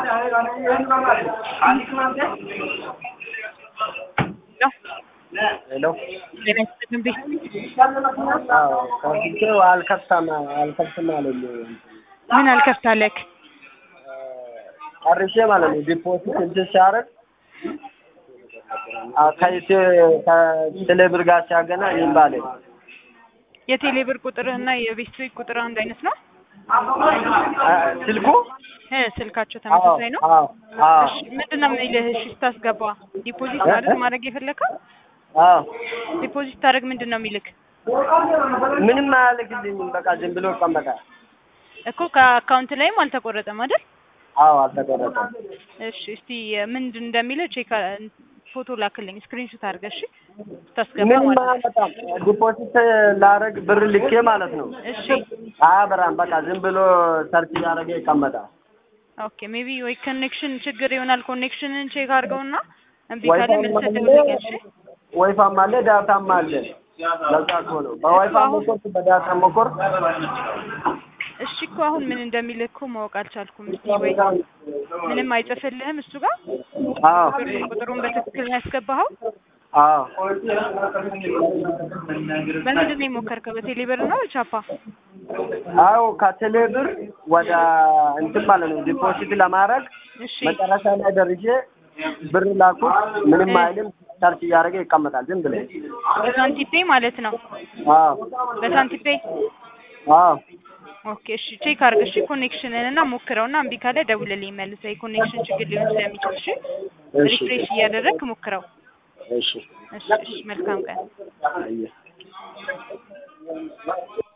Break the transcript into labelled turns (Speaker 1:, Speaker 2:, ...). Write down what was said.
Speaker 1: ሄሎ
Speaker 2: ጤና ይስጥልን ቤት
Speaker 1: አዎ ከፍቼው አልከፍታም አልከፍትም አለኝ
Speaker 2: ምን አልከፍታለክ?
Speaker 1: ጨርሼ ማለት ነው ዲፖዚት እንትን ሲያደርግ ከይቴ ከቴሌብር ጋር ሲያገናኝ እምቢ አለኝ።
Speaker 2: የቴሌ ብር ቁጥርህና የቤት ስልክ ቁጥር አንድ አይነት ነው?
Speaker 1: ስልኩ
Speaker 2: እ ስልካቸው ተመሳሳይ ነው?
Speaker 1: አዎ አዎ
Speaker 2: እሺ ምንድን ነው የሚልህ? እሺ ስታስገባ ዲፖዚት ማለት ማድረግ የፈለከው
Speaker 1: አዎ
Speaker 2: ዲፖዚት ታደርግ ምንድን ነው የሚልክ?
Speaker 1: ምንም አያልክልኝም። በቃ ዝም ብሎ ይቀመጣል።
Speaker 2: እኮ ከአካውንት ላይም አልተቆረጠም አይደል?
Speaker 1: አዎ አልተቆረጠም።
Speaker 2: እሺ እስቲ ምንድን እንደሚልህ ቼክ ፎቶ ላክልኝ ስክሪንሾት አድርገህ እሺ ስታስገባ
Speaker 1: ምንም
Speaker 2: ማለት ነው።
Speaker 1: አያመጣም። ዲፖዚት ላደርግ ብር ልኬ ማለት ነው
Speaker 2: እሺ
Speaker 1: አያበራም። በቃ ዝም ብሎ ሰርች እያደረገ ይቀመጣል።
Speaker 2: ኦኬ ሜቢ ወይ ኮኔክሽን ችግር ይሆናል። ኮኔክሽንን ቼክ አድርገውና እምቢ ካለ
Speaker 1: ዋይፋይም
Speaker 2: መልሰህ
Speaker 1: አለ
Speaker 2: ደውልልኝ እሺ።
Speaker 1: ዋይፋይም አለ ዳታም አለ። ለዛ እኮ ነው በዋይፋይ ሞከርኩ፣ በዳታ ሞከርኩ።
Speaker 2: እሺ እኮ አሁን ምን እንደሚልህ እኮ ማወቅ አልቻልኩም። እስቲ ወይ ምንም አይጽፍልህም እሱ ጋር
Speaker 1: አዎ
Speaker 2: ብር ቁጥሩን በትክክል ነው ያስገባኸው?
Speaker 1: አዎ
Speaker 2: በምንድን ነው የሞከርከው? በቴሌ ብር ነው ቻፓ?
Speaker 1: አዎ ከቴሌ ብር ወደ እንትን ማለት ነው ዲፖዚት ለማድረግ
Speaker 2: እሺ
Speaker 1: መጨረሻ ላይ ደርሼ ብር ላኩት። ምንም አይልም። ሰርች እያደረገ ይቀመጣል ዝም ብሎ።
Speaker 2: በሳንቲፔ ማለት ነው።
Speaker 1: አዎ
Speaker 2: በሳንቲፔ
Speaker 1: አዎ
Speaker 2: ኦኬ እሺ ቼክ አድርግ እሺ ኮኔክሽንን እና ሞክረውና እምቢ ካለ ደውልልኝ መልሰህ የኮኔክሽን ችግር ሊሆን ስለሚችል እሺ
Speaker 1: እሺ
Speaker 2: ሪፍሬሽ እያደረግክ ሞክረው
Speaker 1: እሺ
Speaker 2: እሺ እሺ መልካም ቀን
Speaker 1: አየህ